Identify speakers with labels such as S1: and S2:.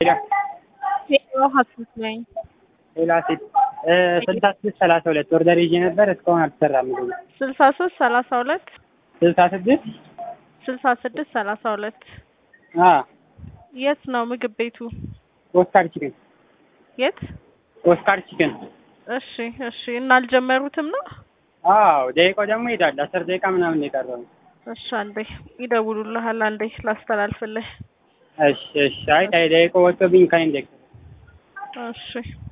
S1: ሌላ
S2: ሄሎ ሀሴት ነኝ።
S1: ሌላ ሴት ስልሳ ስድስት ሰላሳ ሁለት ኦርደር ይዤ ነበር እስካሁን አልተሰራም። ምግቡ
S2: ስልሳ ሶስት ሰላሳ ሁለት
S1: ስልሳ ስድስት
S2: ስልሳ ስድስት ሰላሳ ሁለት
S1: አ
S2: የት ነው ምግብ ቤቱ?
S1: ኦስካር ቺክን
S2: የት?
S1: ኦስካር ቺክን።
S2: እሺ እሺ። እና አልጀመሩትም ነው?
S1: አዎ ደቂቃው ደግሞ ይሄዳል። አስር ደቂቃ ምናምን ነው የቀረው።
S2: እሺ አንዴ ይደውሉልሃል። አንዴ ላስተላልፍልህ።
S1: እሺ እሺ። አይ ደቂቃው ወጥቶብኝ ከአይን ደቂቃ
S2: እሺ